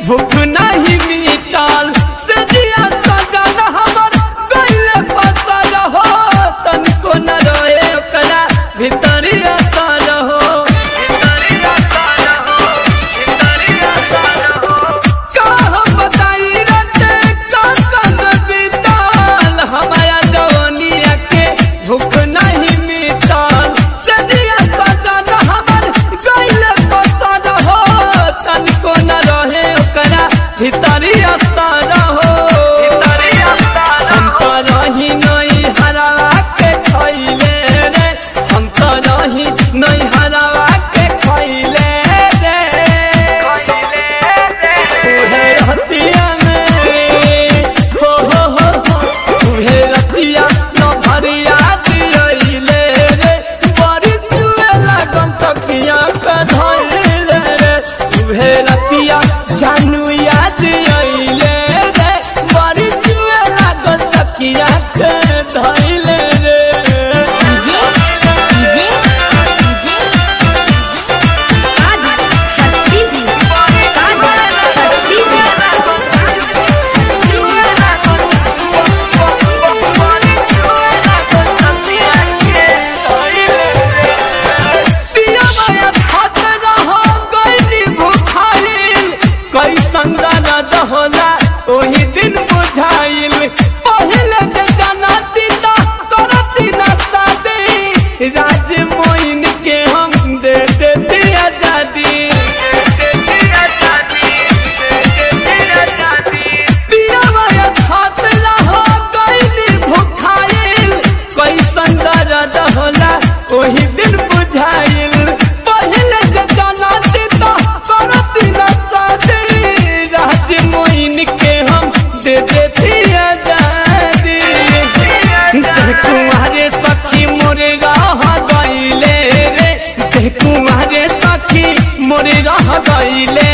भूख नहीं मिटल से जिया सजन हमर गइले फसल हो तनिको न रहे ओकरा भीतरी असर हो भीतरी असर हो भीतरी असर हो का हम बताई रते कसन बीतल हमारा जवानिया के भूख नहीं मिटल से दिया सजन हमर गइले पसंद हो तनिको न रहे ओकरा भीतरी असर हो भीतरी असर हम तो रही नहीं हरावा के खइले रे हम तो रही नहीं हरावा के खइले रे तुहे रतिया में हो हो हो हो तुहे रतिया न भरिया दियइले रे बड़ी चुए लागन तकिया पे धइले रे तुहे रतिया जानू याद अइले रे बड़ी चुए लागन तकिया पे धइले रे डीजे डीजे डीजे काजल हसीबी काजल हसीबी कैसन दर्द होला ओही दिन बुझाइल पहले जे जनती त करती न शादी राज मोइन के हम दे देती आजादी पिया माया छातला हो गइली भुखाइल कैसन दर्द होला ओही दिन बुझाइल पहले जे जनती त करती न शादी राज मोइन के हम दे देती आजादी देह कुंवारे सखी मोरे रह गइले रे देह कुंवारे सखी मोरे रह गइले